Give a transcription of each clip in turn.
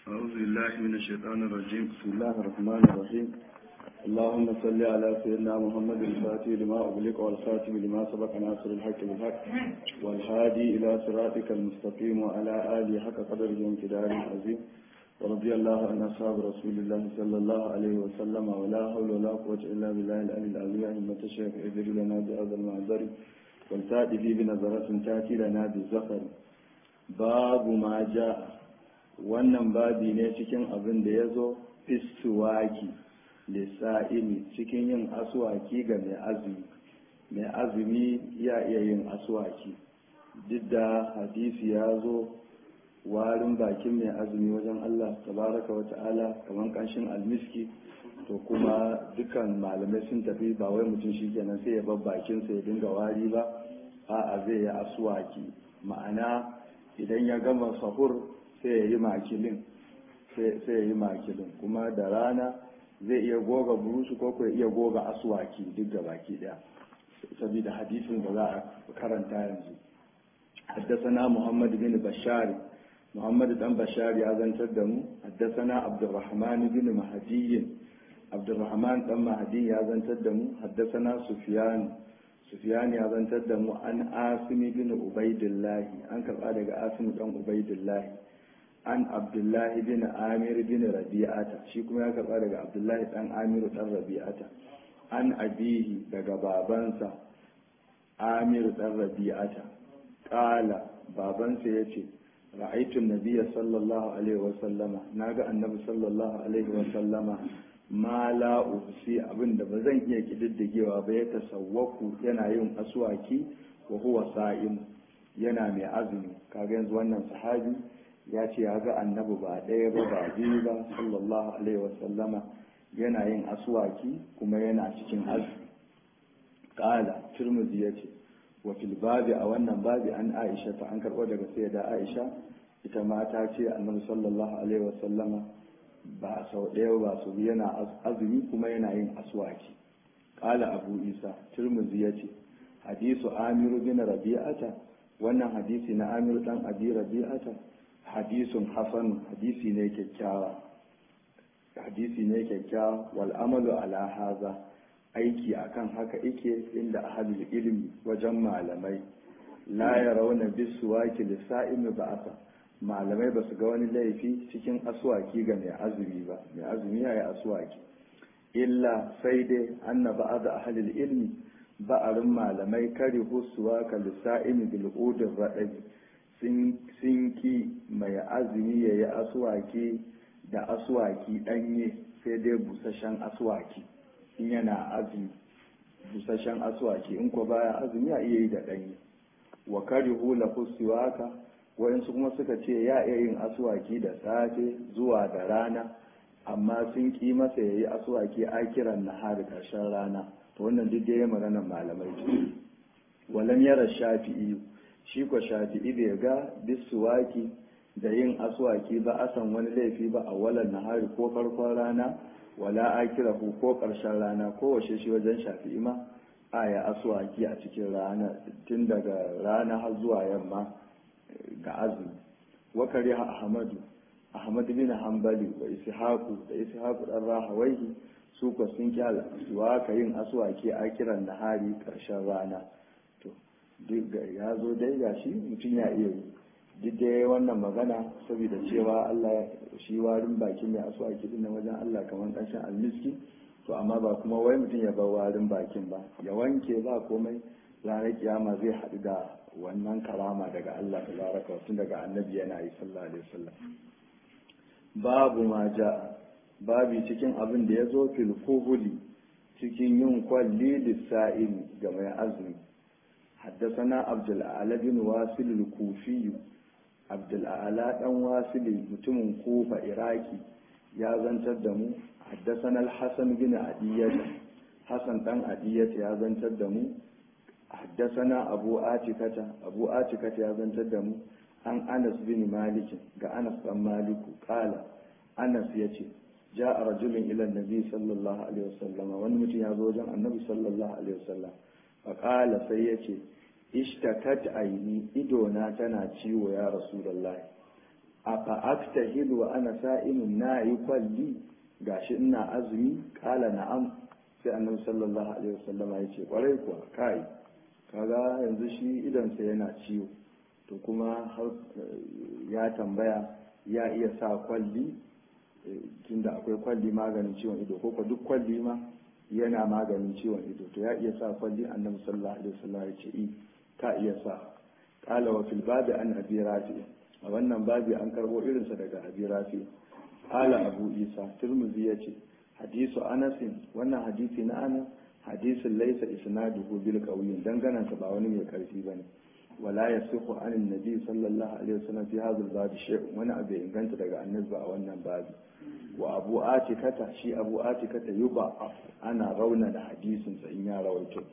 أعوذ بالله من الشيطان الرجيم بسم الله الرحمن الرحيم اللهم صل على سيدنا محمد الفاتح لما أغلق والخاتم لما سبق ناصر الحق بالحق والهادي إلى صراطك المستقيم وعلى آله حق قدره وامتداره العظيم ورضي الله عن أصحاب رسول الله صلى الله عليه وسلم ولا حول ولا قوة إلا بالله العلي العظيم أئمة الشيخ اذر لنا بهذا المعذر والتأتي في بنظرة تأتي لنا بالزفر باب ما جاء wannan babi ne cikin abin da ya zo fistuwaki lissa'imi cikin yin asuwaki ga mai azumi mai azumi ya iya yin asuwaki duk da hadisi ya zo warin bakin mai azumi wajen Allah tabaraka wa ta'ala kamar kanshin almiski to kuma dukan malamai sun tafi ba wai mutum shi kenan sai ya bar bakinsa ya dinga wari ba a'a zai yi asuwaki ma'ana idan ya gama sahur sai ya yi makilin sai ya yi makilin kuma da rana zai iya goga burusu ko ko iya goga aswaki duk da baki daya saboda hadisin da za a karanta yanzu حدثنا محمد بن بشار محمد بن بشار يا زنتر دمو حدثنا عبد الرحمن بن مهدي عبد الرحمن بن مهدي يا زنتر دمو حدثنا سفيان سفيان يا زنتر دمو عن عاصم بن عبيد الله عن كبا daga عاصم بن عبيد الله an abdullahi bin amir bin rabi'ata shi kuma ya karba daga abdullahi dan amiru dan rabi'ata an abihi daga babansa amiru dan rabi'ata kala babansa ya ce ra'aitun nabiya sallallahu alaihi wasallama na ga annabi sallallahu alaihi wasallama ma la uhsi abinda ba zan iya kididdigewa ba ya tasawwaku yana yin aswaki wa huwa sa'im yana mai azumi kaga yanzu wannan sahabi ya ce ya ga annabi ba ɗaya ba ba biyu ba sallallahu alaihi wasallama yana yin aswaki kuma yana cikin azumi ƙala turmuzi ya ce wa fil babi a wannan babi an aisha ta an karɓo daga sai da aisha ita ma ta ce annabi sallallahu alaihi wasallama ba sau ɗaya ba su yana azumi kuma yana yin aswaki ƙala abu isa turmuzi ya ce hadisu amiru bin rabi'ata wannan hadisi na amiru dan abi rabi'ata hadisun hasan hadisi ne kyakkyawa hadisi ne kyakkyawa wal amalu ala haza aiki akan haka ike inda ahlul ilmi wajen malamai la yarawna bisuwaki lisa'imi ba'asa malamai ba su ga wani laifi cikin aswaki ga mai azumi ba mai azumi yayi aswaki illa sai dai anna ba'da ahlul ilmi ba'arin malamai kari husuwa ka lisa'imi bil udur radabi sun ki mai azumi ya yi asuwaki da asuwaki ɗanye sai dai busashen asuwaki in yana azumi busashen asuwaki in ko baya azumi a iya yi da ɗanye wa kari hula fusiwaka waɗansu kuma suka ce ya iya yin asuwaki da safe zuwa da rana amma sun ki masa ya yi asuwaki a kiran na hari ƙarshen rana to wannan duk da ya maganar malamai ce walam yara shafi'i shi ko shafi'i bai ga bisuwaki da yin aswaki ba a san wani laifi ba a walan nahari ko farkon rana wala akira ko ko karshen rana ko washe shi wajen shafi'i ma a ya aswaki a cikin rana tun daga rana har zuwa yamma ga azumi wakari ahmadu ahmad bin hanbali wa ishaqu da ishaqu dan rahawaihi su ko sun kyala aswaka yin aswaki a kiran nahari karshen rana duk ya zo dai ga shi mutum ya iya yi duk dai wannan magana saboda cewa Allah shi warin baki mai asu a kiɗin wajen Allah kamar ƙarshen almiski to amma ba kuma wai mutum ya bar warin bakin ba ya wanke ba komai ranar kiyama zai haɗu da wannan karama daga Allah ta baraka tun daga annabi yana yi sallallahu alaihi wasallam babu ma ja babi cikin abin da ya zo fil cikin yin kwalli lissa'il ga mai azumi حدثنا عبد الأعلى بن واصل الكوفي عبد الأعلى بن واصل متم كوفة إراكي يا زنتر دمو حدثنا الحسن بن عدية حسن بن عدية يا زنتر دمو حدثنا أبو آتكة أبو آتكة يا زنتر دمو عن أنس بن مالك كأنس بن مالك قال أنس يتي جاء رجل إلى النبي صلى الله عليه وسلم ونمتي يا زوجا النبي صلى الله عليه وسلم faƙala sai ya ce ishtakat aini idona tana ciwo ya rasulallahi a fa'akta hidu wa ana sa'imin na yi kwalli gashi ina azumi kala na'am sai annabi sallallahu alaihi wasallama ya ce kwarai kuwa kai kaga yanzu shi idansa yana ciwo to kuma har ya tambaya ya iya sa kwalli tunda akwai kwalli maganin ciwon ido ko duk kwalli ma yana maganin ciwon ido to ya iya sa kwalli annabi sallallahu alaihi wasallam ya ce i ka iya sa qala wa fil babi an abi rafi a wannan babi an karbo irinsa daga abi rafi qala abu isa tirmidhi yace hadisu anas wannan hadisi na anas hadisin laysa isnaduhu bil qawiyyin danganan ba wani mai karfi bane wala yasihu an annabi sallallahu alaihi wasallam fi hadha al-bab shay'un wani abu inganta daga annabi a wannan babi wa abu atikata shi abu atikata yuba ana rauna da hadisin sa in ya rawaito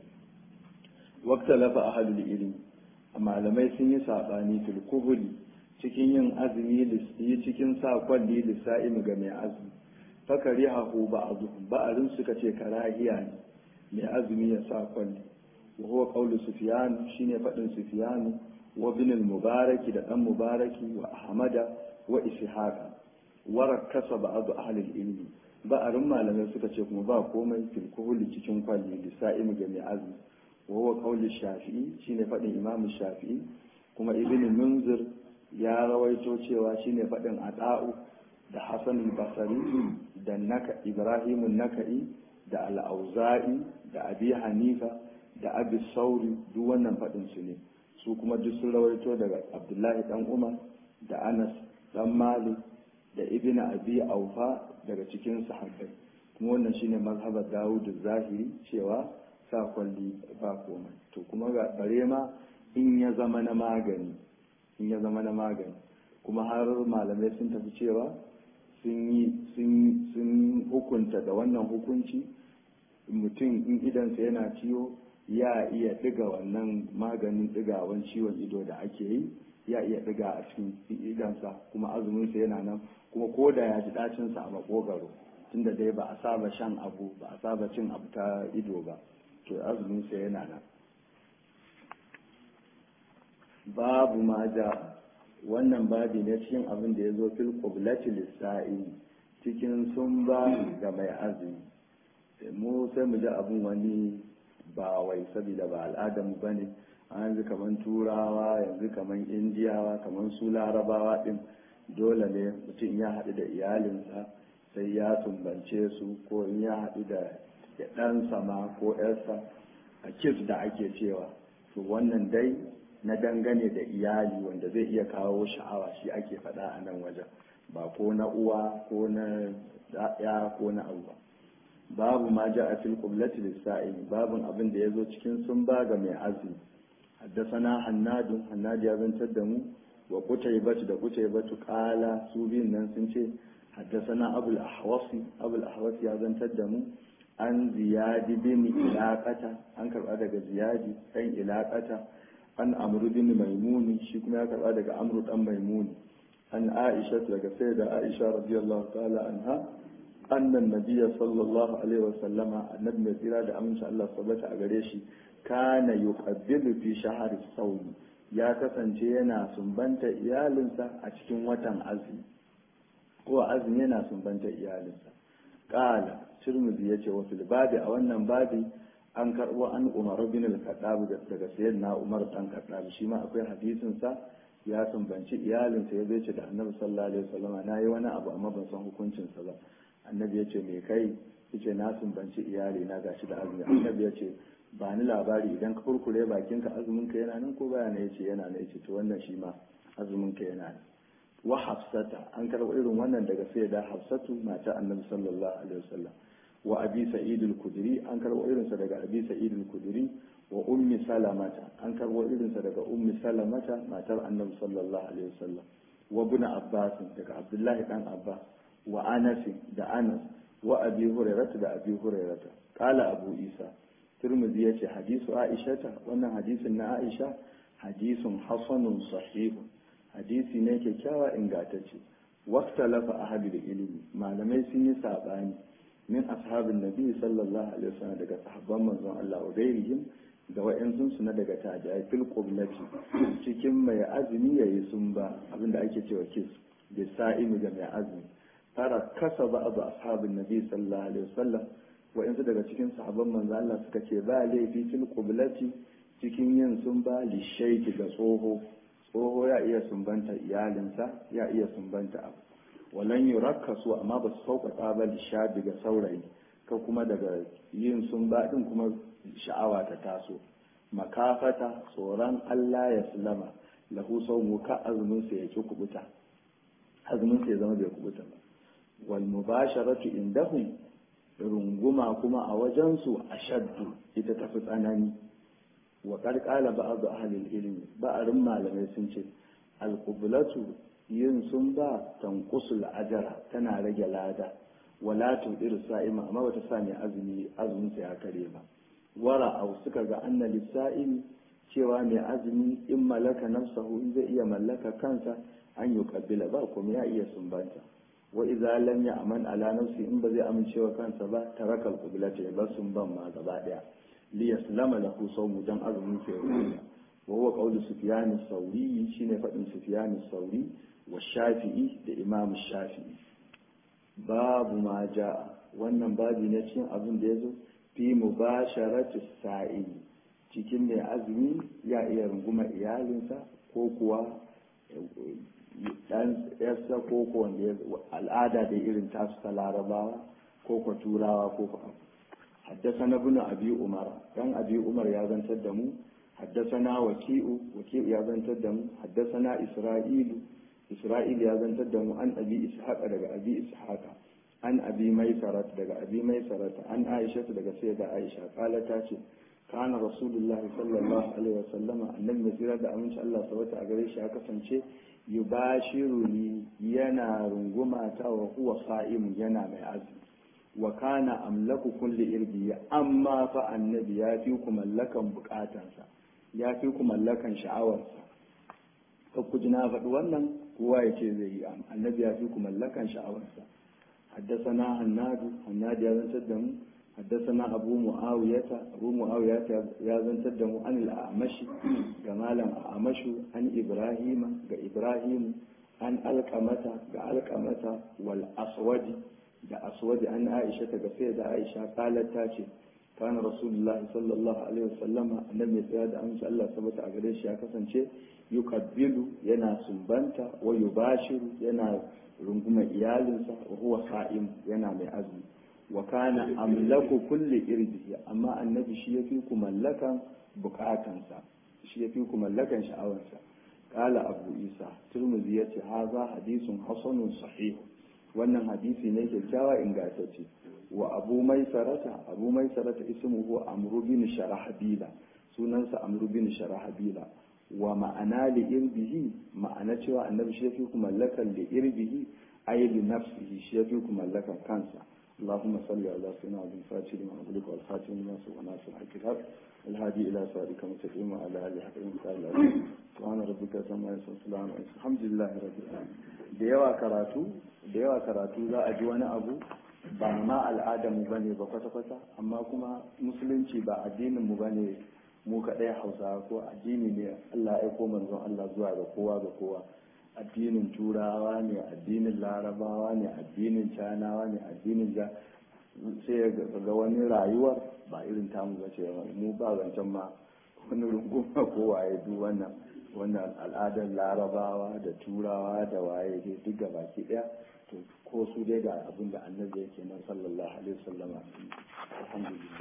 waqta lafa ahlul ilmi malamai sun yi sabani fil kuhuli cikin yin azumi lissi cikin sa kwalli lissa'im ga mai azumi fakari hahu ba'dhum ba'arin suka ce karahiya ne mai azumi ya sa kwalli wa huwa qawlu sufyan shine fadin sufyan wa bin al-mubaraki da dan mubaraki wa ahmada wa ishaqa warakasa ba'adu ahlul ilmi ba'arin malamai suka ce kuma ba komai fil kuhuli cikin kwalli lisa'im ga mai azumi wa huwa qawli shafi'i shine fadin imam shafi'i kuma ibn munzir ya rawaito cewa shine fadin ada'u da hasan al-basri da naka ibrahim naka'i da al-auza'i da abi hanifa da abi sauri duk wannan fadin su ne su kuma duk sun rawaito daga abdullahi dan umar da anas dan malik da ibn abi aufa daga cikin sahabbai kuma wannan shine mazhabar Dawud zahiri cewa sa kwalli ba komai to kuma ga bare ma in ya zama na magani in ya zama na magani kuma har malamai sun tafi cewa sun yi sun hukunta da wannan hukunci mutum in idansa yana ciwo ya iya ɗiga wannan maganin ɗigawan ciwon ido da ake yi ya iya ɗiga a cikin idansa kuma azuminsa yana nan kuma ko da ya ji ɗacinsa a makogaro tunda dai ba a saba shan abu ba a saba cin abu ta ido ba to azuminsa yana nan babu ma da wannan babi ne cikin abin da ya zo fil qiblati lissa'i cikin sun ba ga mai azumi mu sai mu ji abin wani ba wai saboda ba al'adamu bane yanzu kaman turawa yanzu kaman indiyawa kaman su larabawa din dole ne mutum ya haɗu da iyalinsa sai ya sumbance su ko in ya haɗu da ɗansa ma ko ‘yarsa a kis da ake cewa to wannan dai na dangane da iyali wanda zai iya kawo sha'awa shi ake faɗa a nan wajen ba ko na uwa ko na ya ko na abu babu ma ja a fil qiblati lis-sa'il babun abin da yazo cikin sun ba ga mai azumi حدثنا حناد حناد ya zantar da mu wa kutaybatu da kutaybatu qala su biyun nan sun ce حدثنا ابو الاحوص ابو الاحوص ya zantar da mu an ziyadi bin ilaqata an karba daga ziyadi kan ilaqata an amru bin maimuni shi kuma ya karba daga amru dan maimuni an aisha daga sayyida aisha radiyallahu ta'ala anha annan nabiyya sallallahu alaihi wa sallama annabi mai tsira da aminci Allah sabata a gare shi kana yuqabbilu fi shahri sawm ya kasance yana sumbanta iyalinsa a cikin watan azumi ko azumi yana sumbanta iyalinsa qala tirmidhi yace wa fil babi a wannan babi an karbo an umar bin al-khattab daga sayyidina umar dan khattab shi ma akwai hadisin sa ya sumbanci iyalinsa ya zai ce da annabi sallallahu alaihi wasallam na yi wani abu amma ban san hukuncin sa ba annabi ya ce me kai yace na sumbanci iyali na gashi da azumi annabi ya ce ba ni labari idan ka kurkure bakinka azumin ka yana nan ko baya ne yace yana ne yace to wannan shi ma azumin ka yana nan wa hafsata an karɓo irin wannan daga sai da hafsatu mata annabi sallallahu alaihi wasallam wa abi sa'id al-kudri an karɓo irinsa daga abi sa'id al-kudri wa ummi salamata an karɓo irinsa daga ummi salamata matar annabi sallallahu alaihi wasallam wa ibn abbas daga abdullahi dan abbas wa anas da anas wa abi hurairah da abi hurairah qala abu isa turmuzi yace hadisu aishata wannan hadisin na aisha hadisun hasanun sahihun hadisi ne kyakkyawa ingantacce waktalafa ahadul ilimi malamai sun yi sabani min ashabin nabi sallallahu alaihi wasallam daga sahabban manzon Allah wa gairihim da wa'ansun su na daga tabi'ai fil qiblati cikin mai azumi yayi sun ba abinda ake cewa kis da sa'imi ga mai azumi tara kasa ba abu ashabin nabi sallallahu alaihi wasallam wa'insu daga cikin sahabban manzo Allah suka ce ba laifi fil qiblati cikin yin sun ba lishaiki ga tsoho tsoho ya iya sumbanta iyalinsa ya iya sumbanta abu walan yurakkasu amma ba su sauƙaƙa ba lishabi ga saurayi ka kuma daga yin sun ba din kuma sha'awa ta taso makafata tsoron Allah ya sulama lahu saumu ka azumin sa yake kubuta azumin sa ya zama bai kubuta ba wal mubasharatu indahum runguma kuma a wajensu ashaddu ita tafi tsanani wa karkala ba'd ahlil ilmi ba'arin malamai sun ce alqublatu yin sun ba tanqusul ajra tana rage lada wala tudir sa'ima amma bata sa mai azumi azumin sa ya kare ba wara au suka ga anna lisa'imi cewa mai azumi in malaka nafsahu in zai iya mallaka kansa an yi kabila ba kuma ya iya sumbanta wa idza lam ya'man ala nafsi in ba zai amincewa kansa ba tarakal qiblata ya bar sumban ma gaba daya li yaslama lahu sawmu dan azumin sa ya rubuta wa huwa qawlu sufyan as-sawri shine fadin sufyan as-sawri wa shafi'i da imam shafi'i babu ma ja'a wannan babi ne cikin abin da yazo fi mubasharati sa'i cikin mai azumi ya iya runguma iyalinsa ko kuwa dan yarsa ko ko wanda al'ada da irin tasu ta larabawa ko ko turawa ko ko حدثنا ابن أبي عمر كان أبي عمر يا بن تدمو حدثنا وكيء وكيء يا بن تدمو حدثنا إسرائيل إسرائيل يا بن تدمو عن أبي إسحاق دغ أبي إسحاق عن أبي ميسرة دغ أبي ميسرة عن عائشة دغ سيدة عائشة قالت تاتي كان رسول الله صلى الله عليه وسلم النبي مسيرة da aminci Allah sabata a gare shi ya kasance yubashiruni yana runguma ta wa huwa sa'im yana mai azumi wa kana amlaku kulli irbi amma fa annabi ya fi ku mallakan bukatansa ya fi ku mallakan sha'awarsa ka ku ji na faɗi wannan kowa ya ce zai yi annabi ya fi ku mallakan sha'awarsa حدثنا هناد هناد يا زن تدمو حدثنا أبو معاوية أبو معاوية يا زن تدمو عن الأعمش جمالا أعمش عن إبراهيم إبراهيم عن ألقمة ألقمة والأسود da aswadi an aisha ta gafe da aisha kalar ta ce kana rasulullahi sallallahu alaihi wasallama annabi mai tsaya da amince Allah sabata a gare shi ya kasance yukabbilu yana sumbanta wa yubashiru yana runguma iyalinsa wa huwa sa'im yana mai azumi wa kana amlaku kulli irdihi amma annabi shi yafi ku mallakan bukatansa shi yafi ku mallakan sha'awarsa qala abu isa turmuzi yace haza hadisun hasanun sahih wannan hadisi ne kyakkyawa ingantacce wa abu mai sarata abu mai sarata ismuhu amru bin sharahabila sunansa amru bin sharahabila wa ma'ana li irbihi ma'ana cewa annabi shi yafi ku mallakan li irbihi ay li nafsihi shi yafi ku mallakan kansa اللهم صل على سيدنا عبد الفاتح لما أغلق والخاتم لما سبق ناصر الحق الحق الهادي إلى صراطك المستقيم وعلى آله حق المثال سبحان ربك سما يسوع الحمد لله رب العالمين da yawa karatu da yawa karatu za a ji wani abu ba ma al'adar mu bane ba kwata-kwata amma kuma musulunci ba addinin mu bane mu kaɗai hausa ko addini ne Allah ya aiko manzon Allah zuwa ga kowa ga kowa addinin turawa ne addinin larabawa ne addinin canawa ne addinin ja sai ga wani rayuwar ba irin tamu ba ce mu ba zancen ma wani runguma ko waye duk wannan wannan al'adar larabawa da turawa da waye dai duk ga baki daya to ko su dai ga abin da annabi yake nan sallallahu alaihi wasallama alhamdulillah